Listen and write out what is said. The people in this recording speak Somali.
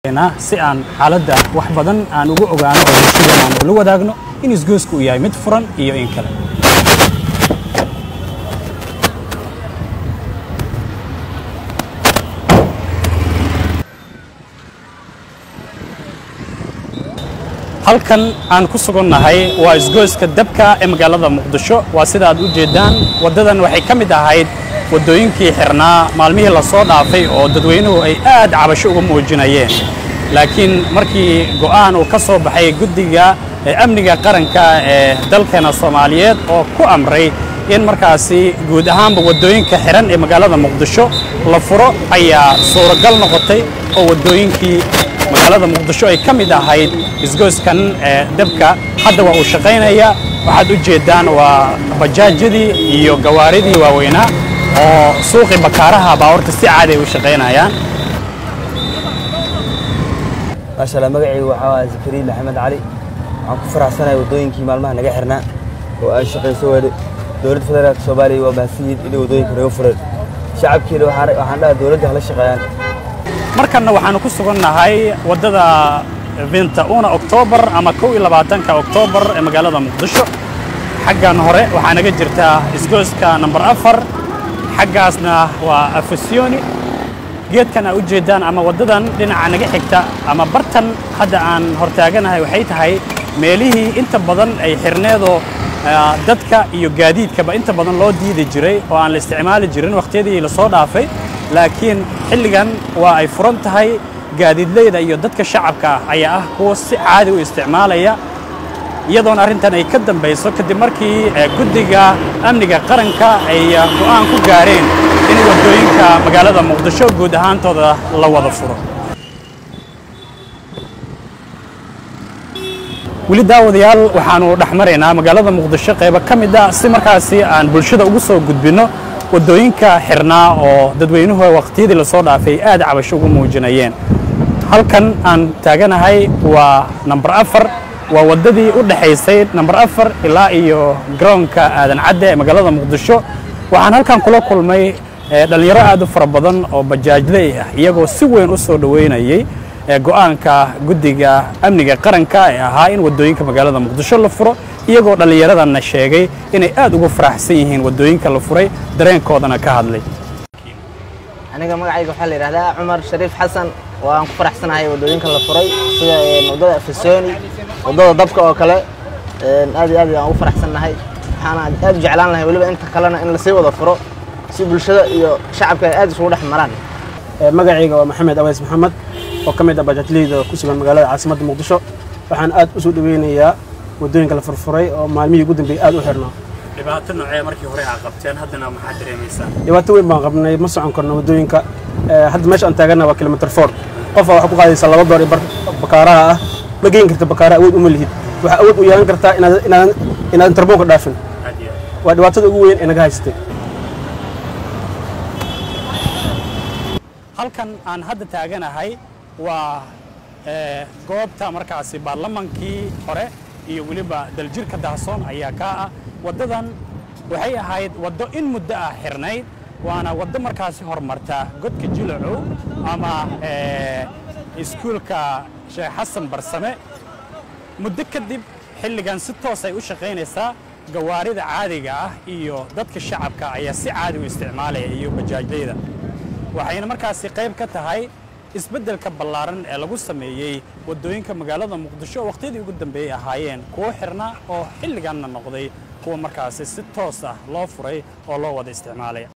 si aan xaaladda wax badan aan ugu ogaano oo bulshadeen aan ula wadaagno in isgoysku uu yahay mid furan iyo in kale halkan aan ku sugannahay waa isgoyska dabka ee magaalada muqdisho waa sida aad u jeeddaan waddadan waxay ka mid ahayd waddooyinkii xirnaa maalmihii la soo dhaafay oo dadweynuhu ay aad cabasho uga muujinayeen laakiin markii go'aan uu ka soo baxay guddiga amniga qaranka ee dalkeena soomaaliyeed oo ku amray in markaasi guud ahaanba waddooyinka xihan ee magaalada muqdisho la furo ayaa suuragal noqotay oo waddooyinkii magaalada muqdisho ay ka mid ahayd isgoyskan ee dabka hadda waa uu shaqaynaya waxaad u jeeddaan waa bajaajyadii iyo gawaaridii waaweynaa oo suuqii bakaaraha baawarta si caadi ay u shaqaynayaan maasha allah magacaygu waxaa waa zakariya maxamed cali waxaan ku faraxsanahay waddooyinkii maalmaha naga xirnaa oo ay shaqayso weli dowladda federaalka soomaaliya waa mahadsanyihin inay waddooyinka naga fureen shacabkiina waxaan dhaha dowladda hala shaqeeyaan markanna waxaanu ku sugannahay waddada vinta una oktoobar ama kow iyo labaatanka oktoobar ee magaalada muqdisho xaggan hore waxaa naga jirtaa isgoyska namber afar xaggaasna waa afasioni geedkan aa u jeeddaan ama waddadan dhinaca naga xigta ama bartan hadda aan hortaaganahay waxay tahay meelihii inta badan ay xirneedoo dadka iyo gaadiidkaba inta badan loo diidi jiray oo aan la isticmaali jirin wakhtiyadii la soo dhaafay laakiin xilligan waa ay furan tahay gaadiidleyda iyo dadka shacabka ah ayaa ah kuwa si caadi u isticmaalaya iyadoona arrintan ay ka dambayso kadib markii guddiga amniga qaranka ay go'aan ku gaareen in waddooyinka magaalada muqdisho guud ahaantooda la wada furo weli daawadayaal waxaannu dhex maraynaa magaalada muqdisho qaybo ka mid a si markaasi aan bulshada ugu soo gudbinno waddooyinka xirnaa oo dadweynuhu waqtiyadii lasoo dhaafay aad cabasho ugu muujinayeen halkan aan taaganahay waa namber afar waa waddadii u dhexaysay namber afar ilaa iyo garoonka aadan cadde ee magaalada muqdisho waxaan halkan kula kulmay dhallinyaro aad u fara badan oo bajaajley ah iyagoo si weyn u soo dhoweynayey go'aanka guddiga amniga qaranka ee ahaa in waddooyinka magaalada muqdisho la furo iyagoo dhallinyaradanna sheegay inay aad ugu faraxsan yihiin waddooyinka la furay dareenkoodana ka hadlay aniga magacayga waxaa la yidhahdaa cumar shariif xasan oo aan ku faraxsanahay waddooyinka la furay sida waddada afasoni waddada dabka oo kale aad iyo aad aan ugu faraxsannahay waxaana aad u jeclaan lahay weliba inta kalena in lasii wada furo si bulshada iyo shacabka ay aad isugu dhex maraan magacayga waa maxamed aweys maxamed oo ka mid ah bajaajleyda ku sugan magaalada caasimadda muqdisho waxaan aad u soo dhoweynayaa waddooyinka la furfuray oo maalmihii ugu dambeeyey aad u xirnaa dhibaato noocee markii hore aa qabteen haddana maxaa dareemaysaa dhibaato weyn baan qabnay ma socon karno waddooyinka hadda meesha aan taagana waa kilomitr four qofa waxaa ku qaadaysaa laba door bar bakaaraha ah ma geyn karta bakaara awood uma lihid waxaa awood u yeelan kartaa inaadan tarboonka dhaafin waa dhibaatada ugu weyn ee naga haysatay halkan aan hadda taaganahay waa goobta markaasi baarlamankii hore iyo weliba daljirka dahsoon ayaa kaa ah waddadan waxay ahayd waddo in muddo ah xirnayd waana waddo markaasi hormarta godka jilacow ama iskuulka sheekh xasan barsame muddo kadib xilligan si toos ay u shaqaynaysaa gawaarida caadiga ah iyo dadka shacabka ayaa si caadi u isticmaalaya iyo bajaajlayda waxayna markaasi qayb ka tahay isbeddelka ballaaran ee lagu sameeyey waddooyinka magaalada muqdisho wakhtiyadii ugu dambeeyey ahaayeen kuwo xirna oo xilliganna noqday kuwa markaasi si toos ah loo furay oo loo wada isticmaalaya